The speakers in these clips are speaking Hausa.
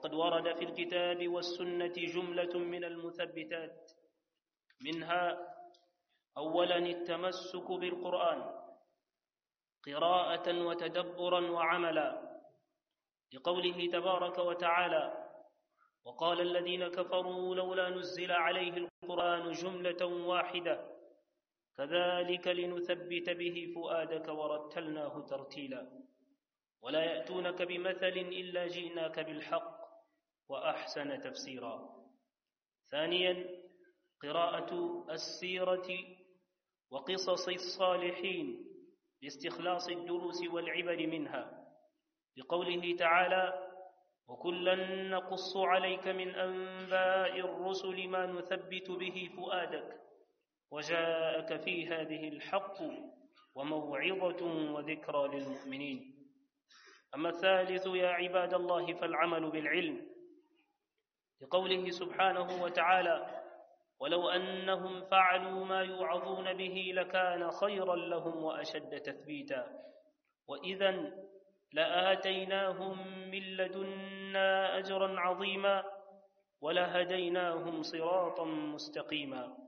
وقد ورد في الكتاب والسنة جملة من المثبتات منها أولا التمسك بالقرآن قراءة وتدبرا وعملا لقوله تبارك وتعالى وقال الذين كفروا لولا نزل عليه القرآن جملة واحدة كذلك لنثبت به فؤادك ورتلناه ترتيلا ولا يأتونك بمثل إلا جئناك بالحق وأحسن تفسيرا ثانيا قراءة السيرة وقصص الصالحين لاستخلاص الدروس والعبر منها لقوله تعالى وكلا نقص عليك من أنباء الرسل ما نثبت به فؤادك وجاءك في هذه الحق وموعظة وذكرى للمؤمنين أما الثالث يا عباد الله فالعمل بالعلم لقوله سبحانه وتعالى ولو أنهم فعلوا ما يوعظون به لكان خيرا لهم وأشد تثبيتا وإذا لآتيناهم من لدنا أجرا عظيما ولهديناهم صراطا مستقيما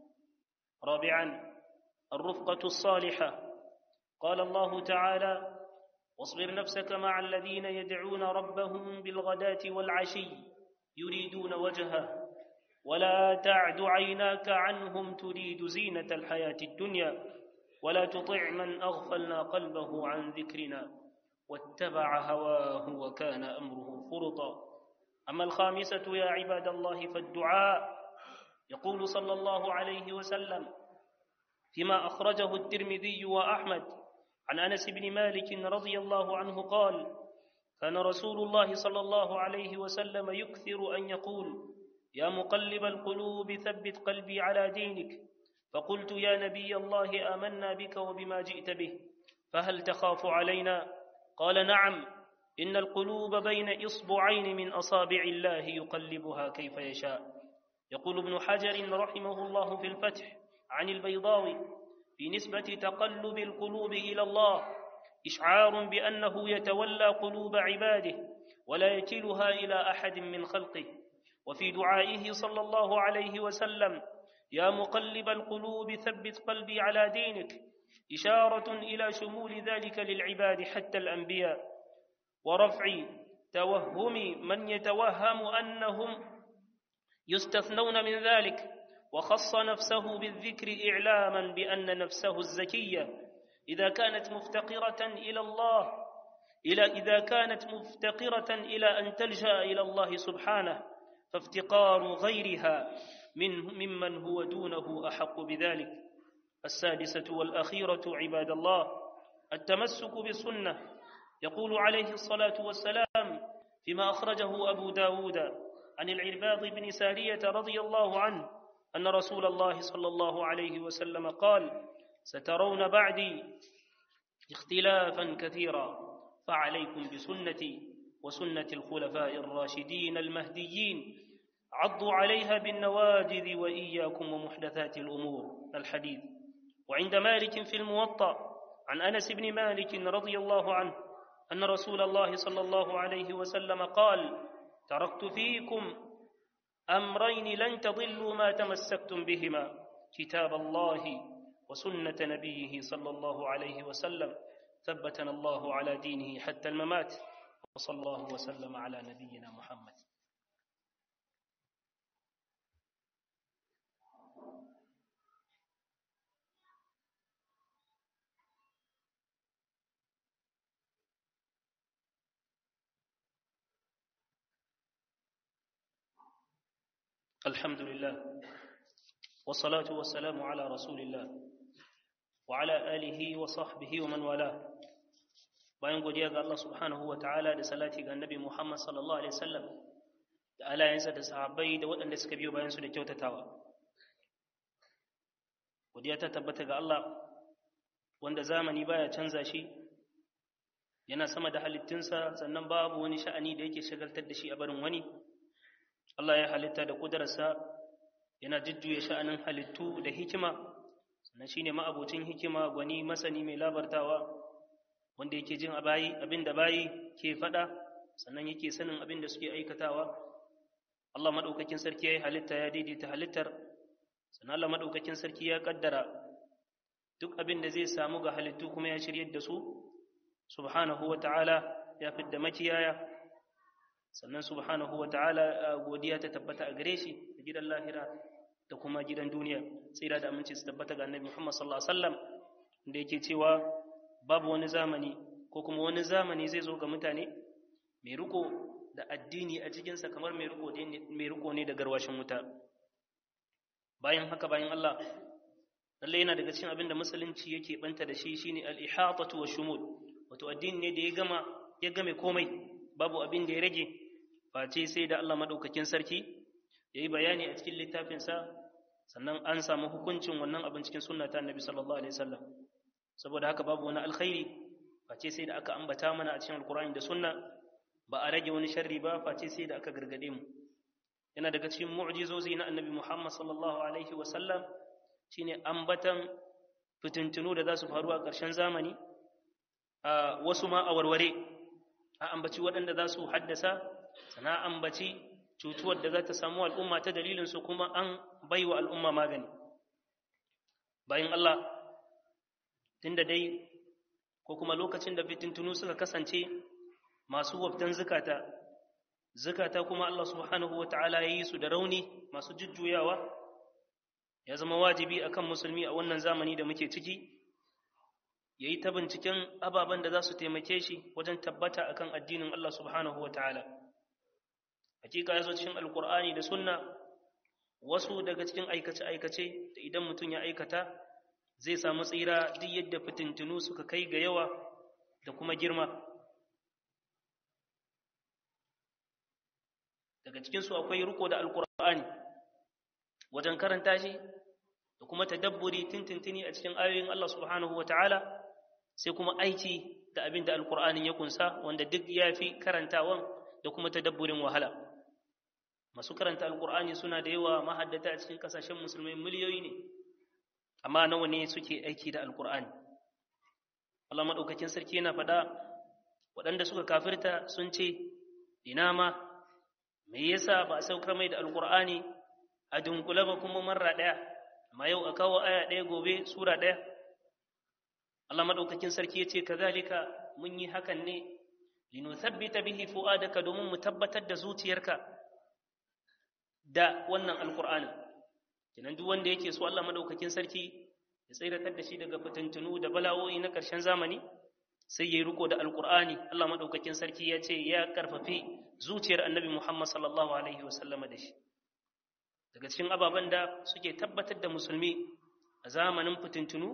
رابعا الرفقة الصالحة قال الله تعالى واصبر نفسك مع الذين يدعون ربهم بالغداة والعشي يريدون وجهه ولا تعد عيناك عنهم تريد زينة الحياة الدنيا ولا تطع من أغفلنا قلبه عن ذكرنا واتبع هواه وكان أمره فرطا أما الخامسة يا عباد الله فالدعاء يقول صلى الله عليه وسلم فيما أخرجه الترمذي وأحمد عن أنس بن مالك رضي الله عنه قال كان رسول الله صلى الله عليه وسلم يكثر أن يقول يا مقلب القلوب ثبت قلبي على دينك فقلت يا نبي الله آمنا بك وبما جئت به فهل تخاف علينا قال نعم إن القلوب بين إصبعين من أصابع الله يقلبها كيف يشاء يقول ابن حجر رحمه الله في الفتح عن البيضاوي في نسبة تقلب القلوب إلى الله إشعار بأنه يتولى قلوب عباده ولا يكلها إلى أحد من خلقه وفي دعائه صلى الله عليه وسلم يا مقلب القلوب ثبت قلبي على دينك إشارة إلى شمول ذلك للعباد حتى الأنبياء ورفع توهم من يتوهم أنهم يستثنون من ذلك وخص نفسه بالذكر إعلاما بأن نفسه الزكية إذا كانت مفتقرة إلى الله إلى إذا كانت مفتقرة إلى أن تلجأ إلى الله سبحانه فافتقار غيرها من ممن هو دونه أحق بذلك السادسة والأخيرة عباد الله التمسك بالسنة يقول عليه الصلاة والسلام فيما أخرجه أبو داود عن العرباض بن سارية رضي الله عنه أن رسول الله صلى الله عليه وسلم قال سترون بعدي اختلافا كثيرا فعليكم بسنتي وسنة الخلفاء الراشدين المهديين عضوا عليها بالنواجذ وإياكم ومحدثات الأمور الحديث وعند مالك في الموطأ عن أنس بن مالك رضي الله عنه أن رسول الله صلى الله عليه وسلم قال تركت فيكم أمرين لن تضلوا ما تمسكتم بهما كتاب الله وسنة نبيه صلى الله عليه وسلم ثبتنا الله على دينه حتى الممات وصلى الله وسلم على نبينا محمد الحمد لله والصلاة والسلام على رسول الله وعلى آله وصحبه ومن والاه bayan godiya ga Allah subhanahu wa ta'ala da salati ga annabi Muhammad sallallahu alaihi wasallam da alayensa da sahabbai da waɗanda suka biyo bayan su da kyautatawa godiya ta tabbata ga Allah wanda zamani baya canza shi yana sama da halittunsa sannan babu wani sha'ani da yake shagaltar da shi a barin wani Allah ya halitta da kudararsa yana jujjuya sha'anin halittu da hikima sannan shine ma'abocin hikima gwani masani mai labartawa wanda yake jin abayi abin da bayi ke faɗa sannan yake sanin abin da suke aikatawa Allah madaukakin sarki ya yi halitta ya daidaita halittar sannan Allah madaukakin sarki ya kaddara duk abin da zai samu ga halittu kuma ya shiryar da su subhanahu wa ta'ala ya fidda makiyaya sannan subhanahu wa ta'ala godiya ta tabbata a gare shi da gidan lahira da kuma gidan duniya tsira da aminci su tabbata ga annabi Muhammad sallallahu alaihi wasallam da yake cewa babu wani zamani ko kuma wani zamani zai zo ga mutane mai riko da addini a cikinsa kamar mai riko mai riko ne da garwashin wuta bayan haka bayan Allah lalle yana daga cikin abin da musulunci yake banta da shi shine al-ihatatu wa shumul wato addini ne da ya gama ya game komai babu abin da ya rage face sai da Allah madaukakin sarki yayi bayani a cikin littafinsa sannan an samu hukuncin wannan abin cikin sunna ta annabi sallallahu alaihi wasallam saboda haka babu wani alkhairi face sai da aka ambata mana a cikin alkur'ani da sunna ba a rage wani sharri ba face sai da aka gargade mu yana daga cikin mu'jizozi na annabi Muhammad sallallahu alaihi wasallam shine ambatan fitintunu da za su faru a ƙarshen zamani a wasu ma a warware a ambaci waɗanda za su haddasa sana ambaci cutuwar da za ta samu al'umma ta dalilin su kuma an baiwa al'umma magani bayan Allah tunda dai ko kuma lokacin da fitintunu suka kasance masu waftan zukata zukata kuma Allah subhanahu wa ta'ala ya yi su da rauni masu jujjuyawa ya zama wajibi akan musulmi a wannan zamani da muke ciki ya yi ta binciken ababen da za su taimake shi wajen tabbata akan addinin Allah subhanahu wa ta'ala hakika ya zo cikin alkur'ani da sunna wasu daga cikin aikace-aikace da idan mutum ya aikata zai samu tsira duk yadda fitintunu suka kai ga yawa da kuma girma daga cikinsu akwai riko da alkur'ani wajen karanta shi da kuma tadabburi tintintini a cikin ayoyin Allah subhanahu wa ta'ala sai kuma aiki da abin da alkur'anin ya kunsa wanda duk ya fi karantawan da kuma tadabburin wahala masu karanta alkur'ani suna da yawa mahaddata a cikin kasashen musulmai miliyoyi ne amma nawa ne suke aiki da alkur'ani Allah maɗaukakin sarki yana faɗa waɗanda suka kafirta sun ce ina ma me yasa ba a saukar mai da alkur'ani a dunkule ba kuma marra ɗaya amma yau a kawo aya ɗaya gobe sura ɗaya Allah maɗaukakin sarki ya ce kazalika mun yi hakan ne linuthabbita bihi fu'adaka domin mu tabbatar da zuciyarka da wannan alkur'anin kenan duk wanda yake so Allah madaukakin sarki ya tsiratar da shi daga fitintunu da bala'o'i na ƙarshen zamani sai ya riko da alkur'ani Allah madaukakin sarki ya ce ya karfafi zuciyar annabi Muhammad sallallahu alaihi wasallama da shi daga cikin ababen da suke tabbatar da musulmi a zamanin fitintunu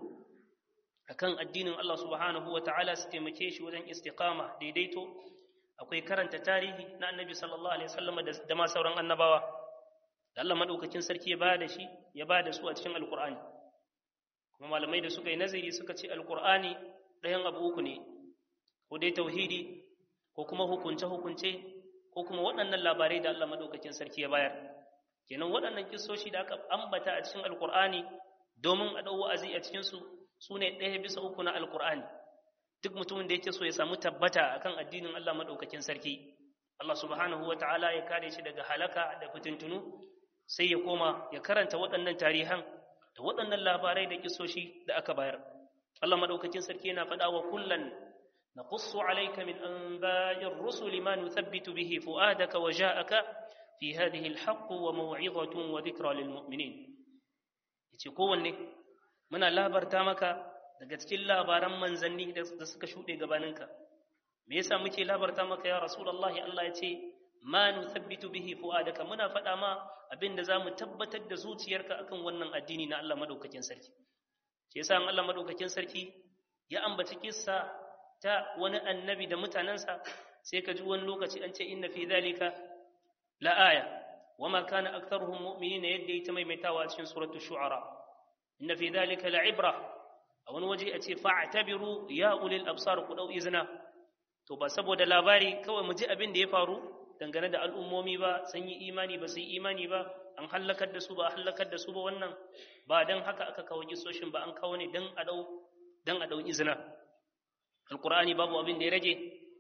akan addinin Allah subhanahu wa ta'ala su taimake shi wajen istiqama daidaito akwai karanta tarihi na annabi sallallahu alaihi wasallama da ma sauran annabawa da Allah madaukakin sarki ya bada shi ya bada su a cikin alqur'ani kuma malamai da suka yi nazari suka ce alqur'ani ɗayan abu uku ne ko dai tauhidi ko kuma hukunce hukunce ko kuma waɗannan labarai da Allah madaukakin sarki ya bayar kenan waɗannan kissoshi da aka ambata a cikin alqur'ani domin a dau wa'azi a cikin su sune ɗaya bisa uku na alqur'ani duk mutumin da yake so ya samu tabbata akan addinin Allah madaukakin sarki Allah subhanahu wataala ya kare shi daga halaka da fitintunu sai ya koma ya karanta waɗannan tarihan da waɗannan labarai da kisoshi da aka bayar Allah madaukakin sarki yana faɗa wa kullan naqussu alayka min anba'ir rusuli ma nuthabbitu bihi fu'adaka wa ja'aka fi hadhihi alhaq wa maw'izatun wa dhikra lil mu'minin yace kowanne muna labarta maka daga cikin labaran manzanni da suka shuɗe gabaninka me yasa muke labarta maka ya rasulullahi Allah ya ce ma nuthabbitu bihi fuadaka muna faɗa ma abinda zamu tabbatar da zuciyarka akan wannan addini na Allah madaukakin sarki shi yasa Allah madaukakin sarki ya ambaci kissa ta wani annabi da mutanansa sai ka ji wani lokaci an ce inna fi dhalika la aya wama kana aktharuhum mu'minina yadda ita maimaitawa a cikin suratul shu'ara inna fi dhalika la ibra a wani waje a ce fa'tabiru ya ulil absar ku dau izina to ba saboda labari kawai mu ji abin da ya faru dangane da al'ummomi ba sun yi imani ba su yi imani ba an hallakar da su ba hallakar da su ba wannan ba don haka aka kawo gisoshin ba an kawo ne don a dau izina alkur'ani babu abin da ya rage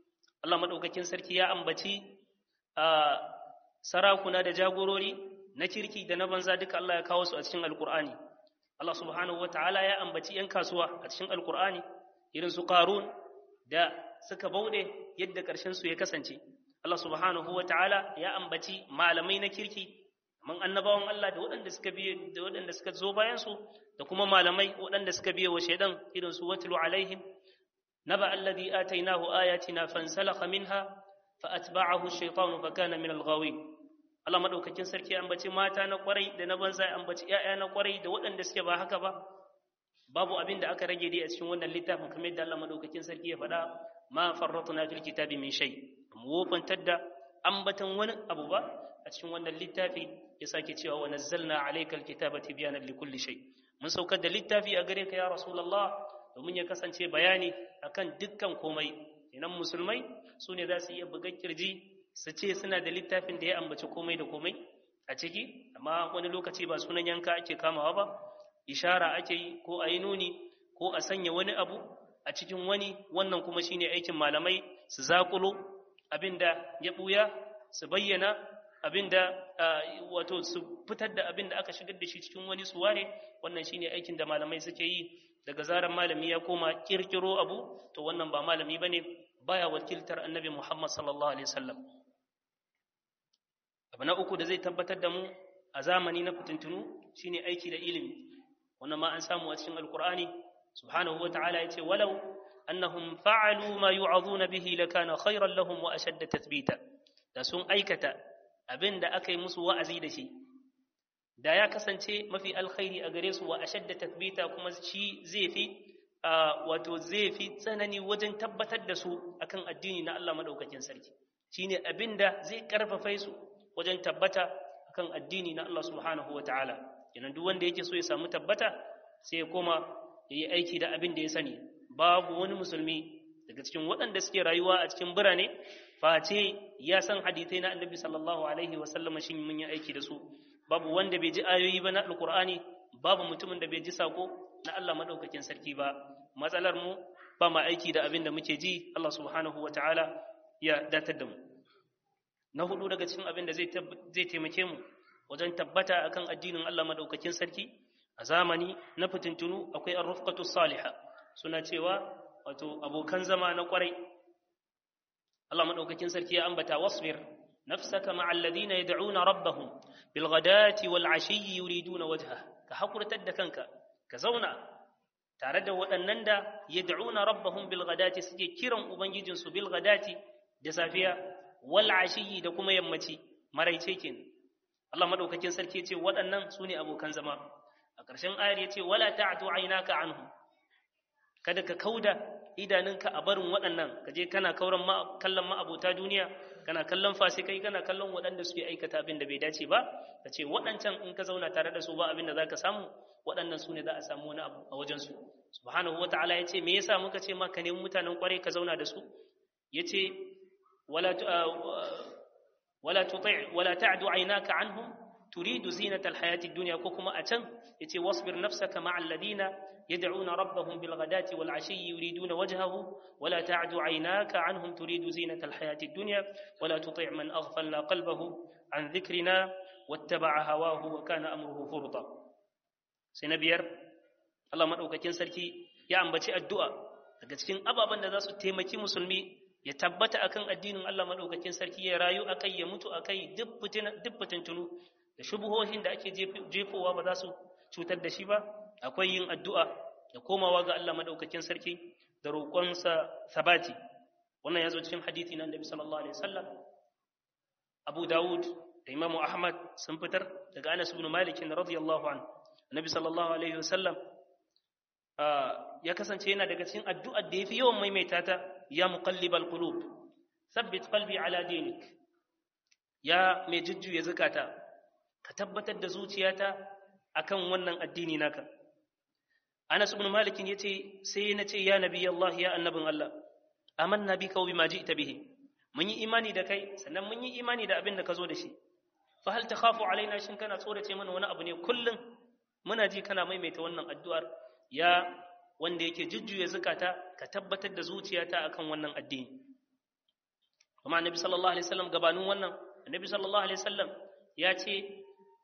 Allah madaukakin sarki ya ambaci sarakuna da jagorori na kirki da na banza duka Allah ya kawo su a cikin alkur'ani Allah subhanahu wataala ya ambaci yan kasuwa a cikin alkur'ani irin su qarun da suka bauɗe yadda ƙarshen su ya kasance Allah subhanahu wataala ya ambaci malamai na kirki man annabawan Allah da waɗanda suka biye da waɗanda suka zo bayan su da kuma malamai waɗanda suka biye wa shaidan irin su watlu alaihim naba alladhi atainahu ayatina fansalakha minha fa atba'ahu ash-shaytanu fa kana min al-ghawin Allah madaukakin sarki ya ambaci mata na kwarai da na banza ya ambaci ƴaƴa na kwarai da waɗanda suke ba haka ba babu abin da aka rage dai a cikin wannan littafin kamar yadda Allah madaukakin sarki ya faɗa ma farratna fil kitabi min shay mu wofantar da ambatan wani abu ba a cikin wannan littafi ya sake cewa wa nazzalna alaykal kitaba tibyanan likulli shay mun saukar da littafi a gare ka ya rasulullah domin ya kasance bayani akan dukkan komai idan musulmai su ne za su iya buga kirji su ce suna da littafin da ya ambaci komai da komai a ciki amma wani lokaci ba sunan yanka ake kamawa ba ishara ake yi ko a yi nuni ko a sanya wani abu a cikin wani wannan kuma shine aikin malamai su zakulo abinda ya buya su bayyana abinda wato su fitar da abinda aka shigar da shi cikin wani su ware wannan shine aikin da malamai suke yi daga zarar malami ya koma kirkiro abu to wannan ba malami bane baya wakiltar annabi Muhammad sallallahu alaihi wasallam abu na uku da zai tabbatar da mu a zamani na fitintunu shine aiki da ilimi wannan ma an samu a cikin alqur'ani subhanahu wataala yace walau annahum fa'alu ma yu'azuna bihi lakana khayran lahum wa ashadda tathbita da sun aikata abinda aka yi musu wa'azi da shi da ya kasance mafi alkhairi a gare su wa ashadda tathbita kuma shi zai fi wato zai fi tsanani wajen tabbatar da su akan addini na Allah madaukakin sarki shine abinda zai karfafa su wajen tabbata akan addini na Allah subhanahu wataala kenan duk wanda yake so ya samu tabbata sai ya koma ya yi aiki da abin da ya sani babu wani musulmi daga cikin waɗanda suke rayuwa a cikin birane face ya san hadithai na annabi sallallahu alaihi wa sallam shin mun yi aiki da su babu wanda bai ji ayoyi ba na alqur'ani babu mutumin da bai ji sako na Allah madaukakin sarki ba matsalar mu ba ma aiki da abin da muke ji Allah subhanahu wa ta'ala ya datar da mu na hudu daga cikin abin da zai zai taimake mu wajen tabbata akan addinin Allah madaukakin sarki a zamani na fitintunu akwai ar-rufqatu salihah suna cewa wato abokan zama na kwarai Allah madaukakin sarki ya ambata wasbir nafsaka ma'al ladina yad'una rabbahum bil ghadati wal ashiyyi yuriduna wajha ka hakurtar da kanka ka zauna tare da waɗannan da yad'una rabbahum bil ghadati suke kiran ubangijin su bil ghadati da safiya wal ashiyyi da kuma yammaci maraice kenan Allah madaukakin sarki ya ce waɗannan su ne abokan zama a ƙarshen ayar ya ce wala ta'tu aynaka anhum kada ka kauda idanunka a barin waɗannan ka je kana kauran kallon ma'abota duniya kana kallon fasikai kana kallon waɗanda suke aikata abin da bai dace ba ka ce waɗancan in ka zauna tare da su ba abin da za ka samu waɗannan su ne za a samu wani abu a wajensu subhanahu wa ta'ala ya ce me yasa muka ce ma ka nemi mutanen kwarai ka zauna da su ya ce wala wala tuti' wala ta'du aynaka anhum turidu zinata alhayati ad-dunya ko kuma a can yace wasbir nafsaka ma'a alladhina يدعون ربهم بالغداة والعشي يريدون وجهه ولا تعد عيناك عنهم تريد زينة الحياة الدنيا ولا تطيع من أغفلنا قلبه عن ذكرنا واتبع هواه وكان أمره فرطا سنبير الله مدعوك كنسركي يا أمبتي الدعاء daga cikin ababen da za su taimaki musulmi ya tabbata akan addinin Allah madaukakin sarki ya rayu akai ya mutu akai duk fitintunu da shubuhohin da ake jefowa ba za su cutar da shi ba akwai yin addu'a da komawa ga Allah madaukakin sarki da roƙonsa sabati wannan ya zo cikin hadithi na annabi sallallahu alaihi wasallam Abu Dawud da Imam Ahmad sun fitar daga Anas ibn Malik radiyallahu anhu annabi sallallahu alaihi wasallam ya kasance yana daga cikin addu'ar da yafi yawan maimaita ta ya muqallibal qulub thabbit qalbi ala dinik ya mai jujjuya zakata ka tabbatar da zuciyata akan wannan addini naka Anas ibn Malik yace sai na ce ya nabi Allah ya annabin Allah amanna bika wa bima ji'ta bihi mun yi imani da kai sannan mun yi imani da abin da ka zo da shi fa hal takhafu alaina shin kana tsorace mana wani abu ne kullum muna ji kana maimaita wannan addu'ar ya wanda yake jujjuya zakata ka tabbatar da zuciyata akan wannan addini kuma annabi sallallahu alaihi wasallam gabanin wannan annabi sallallahu alaihi wasallam ya ce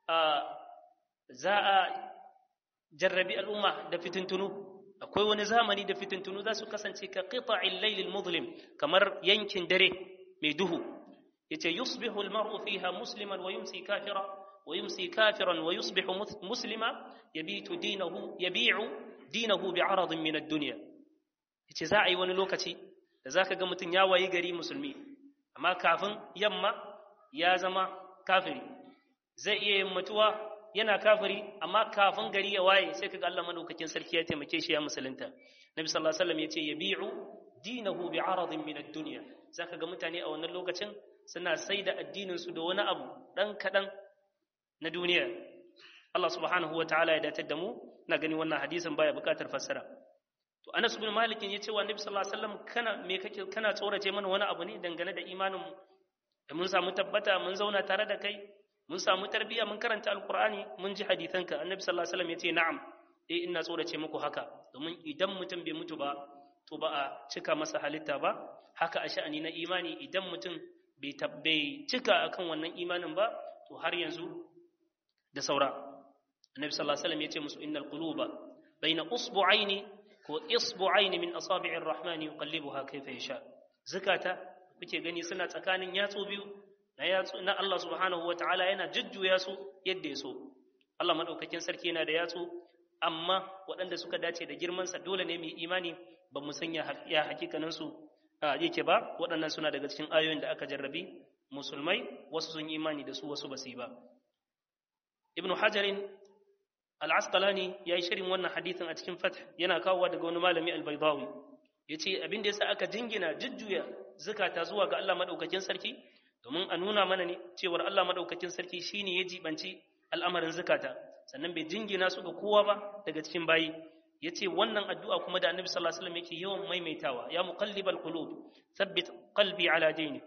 za a jarrabi al'umma da fitintunu akwai wani zamani da fitintunu za su kasance ka qita'il laylil muzlim kamar yankin dare mai duhu yace yusbihu al-mar'u fiha musliman wa yumsi kafira wa yumsi kafiran wa yusbihu muslima yabitu dinahu yabi'u dinahu bi'aradin min ad-dunya yace za a yi wani lokaci da zaka ga mutum ya wayi gari musulmi amma kafin yamma ya zama kafiri zai iya yin mutuwa yana kafiri amma kafin gari ya waye sai kaga Allah madaukakin sarki ya taimake shi ya musulunta Nabi sallallahu alaihi wasallam yace yabi'u dinahu bi'aradin min ad-dunya zaka ga mutane a wannan lokacin suna saida addinin su da wani abu dan kadan na duniya Allah subhanahu wa ta'ala ya datar da mu na gani wannan hadisin baya bukatar fassara to Anas ibn Malik ya ce wa Nabi sallallahu alaihi wasallam kana me kake kana tsorace mana wani abu ne dangane da imanin da mun samu tabbata mun zauna tare da kai mun samu tarbiyya mun karanta alqur'ani mun ji hadisanka annabi sallallahu alaihi wasallam ya ce na'am eh ina tsorace muku haka domin idan mutum bai mutu ba to ba a cika masa halitta ba haka a sha'ani na imani idan mutum bai tabbai cika akan wannan imanin ba to har yanzu da saura annabi sallallahu alaihi wasallam ya ce musu innal quluba baina usbu'aini ko isbu'aini min asabi'ir rahmani yuqallibuha kayfa yasha zakata kuke gani suna tsakanin yatsu biyu na yatsu na Allah subhanahu wataala yana jujjuya su yadda ya so Allah madaukakin sarki yana da yatsu amma waɗanda suka dace da girman sa dole ne mu yi imani ba mu sanya ya hakikanin su yake ba waɗannan suna daga cikin ayoyin da aka jarrabi musulmai wasu sun yi imani da su wasu ba su yi ba ibnu hajarin al-asqalani yayi shirin wannan hadithin a cikin fath yana kawowa daga wani malami al-baydawi yace abin da yasa aka jingina jujjuya zakata zuwa ga Allah madaukakin sarki domin a nuna mana ne cewar Allah madaukakin sarki shine ya jibanci al'amarin zakata sannan bai jingina su ga kowa ba daga cikin bayi yace wannan addu'a kuma da Annabi sallallahu alaihi wasallam yake yawan maimaitawa ya muqallibal qulub thabbit qalbi ala dinik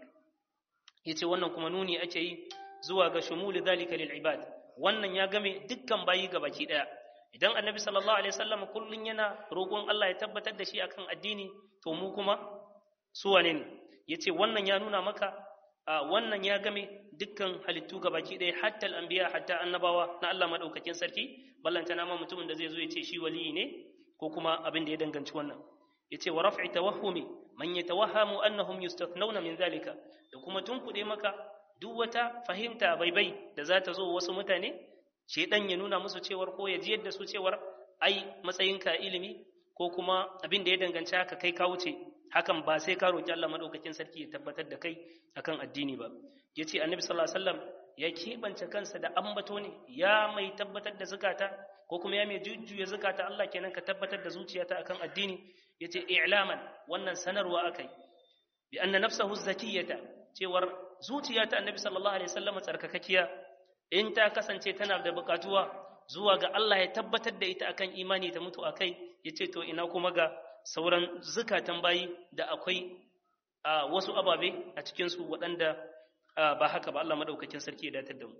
yace wannan kuma nuni ake yi zuwa ga shumul dhalika lil ibad wannan ya game dukkan bayi ga baki daya idan annabi sallallahu alaihi wasallam kullun yana roƙon Allah ya tabbatar da shi akan addini to mu kuma su wane ne yace wannan ya nuna maka wannan ya game dukkan halittu ga baki daya hatta al-anbiya hatta annabawa na Allah madaukakin sarki ballanta na ma mutumin da zai zo ya ce shi waliyi ne ko kuma abin da ya danganci wannan yace wa raf'i tawahhumi man yatawahhamu annahum yustathnawna min zalika da kuma tunkude maka duk wata fahimta baibai da za ta zo wasu mutane shedan ya nuna musu cewar ko ya jiyar da su cewar ai matsayinka ilimi ko kuma abin da ya danganci haka kai ka wuce hakan ba sai ka roki Allah madaukakin sarki ya tabbatar da kai akan addini ba yace annabi sallallahu alaihi wasallam ya kebance kansa da ambato ne ya mai tabbatar da zakata ko kuma ya mai jujjuya zakata Allah kenan ka tabbatar da zuciyata akan addini yace i'laman wannan sanarwa akai bi anna nafsahu zakiyata cewar zuciya ta annabi sallallahu alaihi wasallam tsarkakakkiya in ta kasance tana da bukatuwa zuwa ga Allah ya tabbatar da ita akan imani ta mutu akai yace to ina kuma ga sauran zukatan bayi da akwai wasu ababe a cikin su waɗanda ba haka ba Allah madaukakin sarki ya datar da mu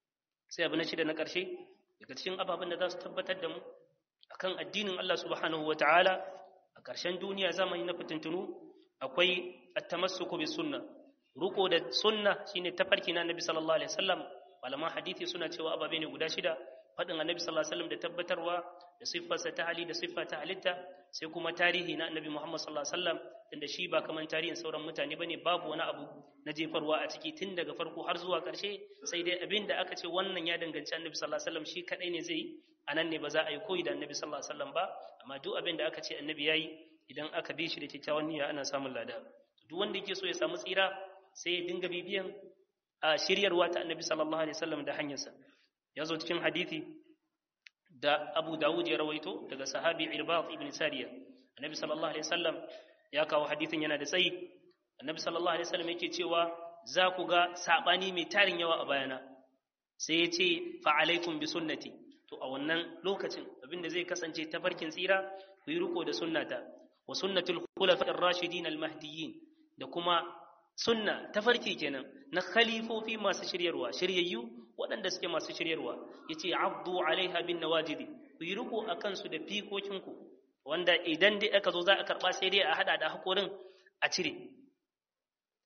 sai abu na shida na ƙarshe daga cikin ababen da za su tabbatar da mu akan addinin Allah subhanahu wataala a ƙarshen duniya zamani na fitintunu akwai at-tamassuku bis sunnah ruko da sunna shine tafarki na annabi sallallahu alaihi wasallam malaman hadisi suna cewa ababe ne guda shida fadin annabi sallallahu alaihi wasallam da tabbatarwa da siffarsa ta hali da siffa ta halitta sai kuma tarihi na annabi Muhammad sallallahu alaihi wasallam tunda shi ba kaman tarihin sauran mutane bane babu wani abu na jefarwa a ciki tun daga farko har zuwa karshe sai dai abin da aka ce wannan ya danganci annabi sallallahu alaihi wasallam shi kadai ne zai anan ne ba za a yi koyi da annabi sallallahu alaihi wasallam ba amma duk abin da aka ce annabi yayi idan aka bi shi da kyakkyawan niyya ana samun lada duk wanda yake so ya samu tsira sai ya dinga bibiyan a shiryarwa ta annabi sallallahu alaihi wasallam da hanyarsa ya zo cikin hadithi da abu dawud ya rawaito daga sahabi irbad ibn sariya annabi sallallahu alaihi wasallam ya kawo hadithin yana da tsayi annabi sallallahu alaihi wasallam yake cewa za ku ga sabani mai tarin yawa a bayana sai ya ce fa alaikum bi sunnati to a wannan lokacin abinda zai kasance tafarkin tsira ku yi riko da sunnata wa sunnatul khulafa ar-rashidin al-mahdiyyin da kuma sunna tafarki kenan na khalifofi masu shiryarwa shiryayyu waɗanda suke masu shiryarwa yace abdu alaiha bin nawajidi ku yi riko akan su da fikokinku wanda idan dai aka zo za a karba sai dai a hada da hakorin a cire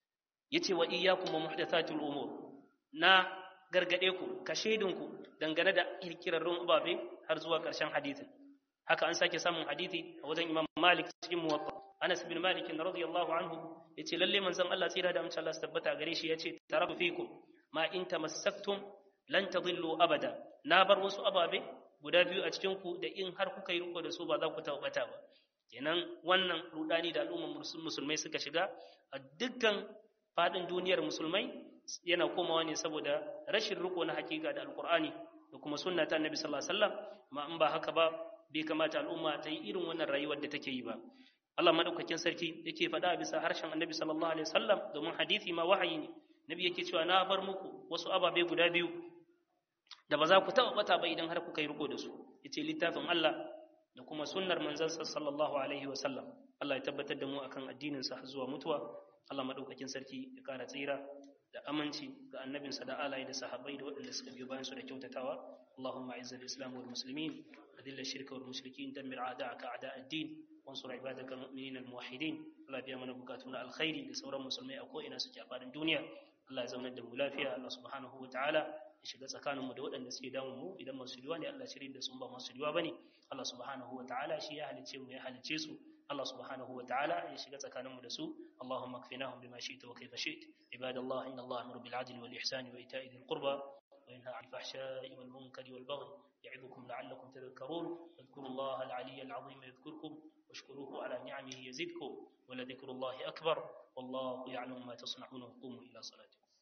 yace wa iyyakum wa muhdathatul umur na gargade ku ka ku dangane da kirkirarrun ababe har zuwa ƙarshen hadisin haka an sake samun hadisi a wajen Imam Malik cikin Muwatta Anas bin Malik radiyallahu anhu yace lalle manzon Allah tsira da amince Allah su tabbata gare shi yace tarafu fikum ma in tamassaktum lan tadillu abada na bar wasu ababe guda biyu a cikin ku da in har kuka yi riko da su ba za ku tabbata ba kenan wannan rudani da al'ummar musulmai suka shiga a dukkan fadin duniyar musulmai yana komawa ne saboda rashin riko na hakika da alkur'ani da kuma sunna ta annabi sallallahu alaihi wasallam ma in ba haka ba bai kamata al'umma ta yi irin wannan rayuwar da take yi ba Allah madaukakin sarki yake faɗa bisa harshen annabi sallallahu alaihi wasallam domin hadisi ma wahayi ne nabi yake cewa na bar muku wasu ababe guda biyu da ba za ku taɓa bata ba idan har kuka yi riko da su yace littafin Allah da kuma sunnar manzansa sallallahu alaihi wasallam Allah ya tabbatar da mu akan addinin sa zuwa mutuwa Allah madaukakin sarki ya kara tsira da aminci ga annabinsa da alaye da sahabbai da waɗanda suka biyo bayan su da kyautatawa Allahumma a'izz al-islam wal muslimin adilla ash-shirka wal mushrikin dammir a'da'aka a'da' ad-din wansur ibadaka al-mu'minin al-muwahhidin Allah biya mana bukatun alkhairi da sauran musulmai a ko ina suke a fadin duniya Allah ya zaunar da mu lafiya Allah subhanahu wa ta'ala ya shiga tsakanin mu da waɗanda suke damun mu idan masu riwa ne Allah shirin da sun ba masu riwa bane Allah subhanahu wa ta'ala shi ya halice mu ya halice su الله سبحانه وتعالى يشغل تكانم دسو اللهم اكفناهم بما شئت وكيف شئت عباد الله إن الله أمر بالعدل والإحسان وإيتاء ذي القربى وينهى عن الفحشاء والمنكر والبغي يعظكم لعلكم تذكرون اذكروا الله العلي العظيم يذكركم واشكروه على نعمه يزدكم ولذكر الله أكبر والله يعلم ما تصنعون قوموا إلى صلاتكم